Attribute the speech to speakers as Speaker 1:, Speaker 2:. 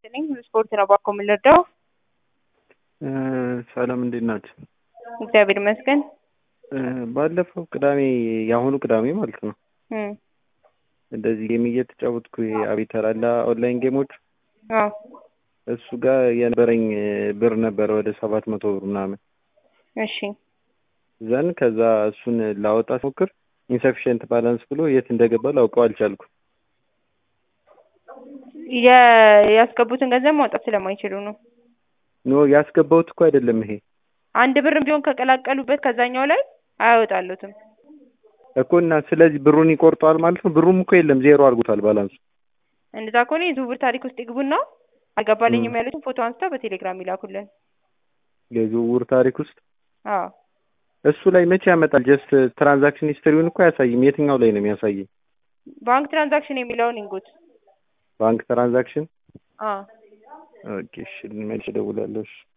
Speaker 1: ነኝ። ስፖርት ነው ባኮ የምንረዳው።
Speaker 2: ሰላም እንዴት ናቸው?
Speaker 1: እግዚአብሔር ይመስገን።
Speaker 2: ባለፈው ቅዳሜ የአሁኑ ቅዳሜ ማለት ነው
Speaker 1: እም፣
Speaker 2: እንደዚህ ጌም እየተጫወትኩ አቤተር አለ ኦንላይን ጌሞች
Speaker 1: አዎ
Speaker 2: እሱ ጋር የነበረኝ ብር ነበረ ወደ ሰባት መቶ ብር ምናምን
Speaker 1: እሺ
Speaker 2: ዘን ከዛ እሱን ላወጣ ሞክር ኢንሰፊሽንት ባላንስ ብሎ የት እንደገባ ላውቀው አልቻልኩ።
Speaker 1: የ- ያስገቡትን ገንዘብ ማውጣት ስለማይችሉ ነው።
Speaker 2: ኖ ያስገባሁት እኮ አይደለም ይሄ
Speaker 1: አንድ ብርም ቢሆን ከቀላቀሉበት ከዛኛው ላይ አያወጣሉትም።
Speaker 2: እኮ እና ስለዚህ ብሩን ይቆርጠዋል ማለት ነው። ብሩም እኮ የለም ዜሮ አድርጎታል ባላንሱ።
Speaker 1: እንደዛ ከሆነ የዝውውር ታሪክ ውስጥ ይግቡና አልገባልኝም ያሉትን ፎቶ አንስተው በቴሌግራም ይላኩልን።
Speaker 2: የዝውውር ታሪክ ውስጥ
Speaker 1: አዎ
Speaker 2: እሱ ላይ መቼ ያመጣል? ጀስት ትራንዛክሽን ሂስትሪውን እኮ አያሳይም። የትኛው ላይ ነው የሚያሳየኝ?
Speaker 1: ባንክ ትራንዛክሽን የሚለውን ይንጉት።
Speaker 2: ባንክ ትራንዛክሽን
Speaker 1: አዎ
Speaker 2: ኦኬ፣ እሺ መልሼ እደውላለሁ። እሺ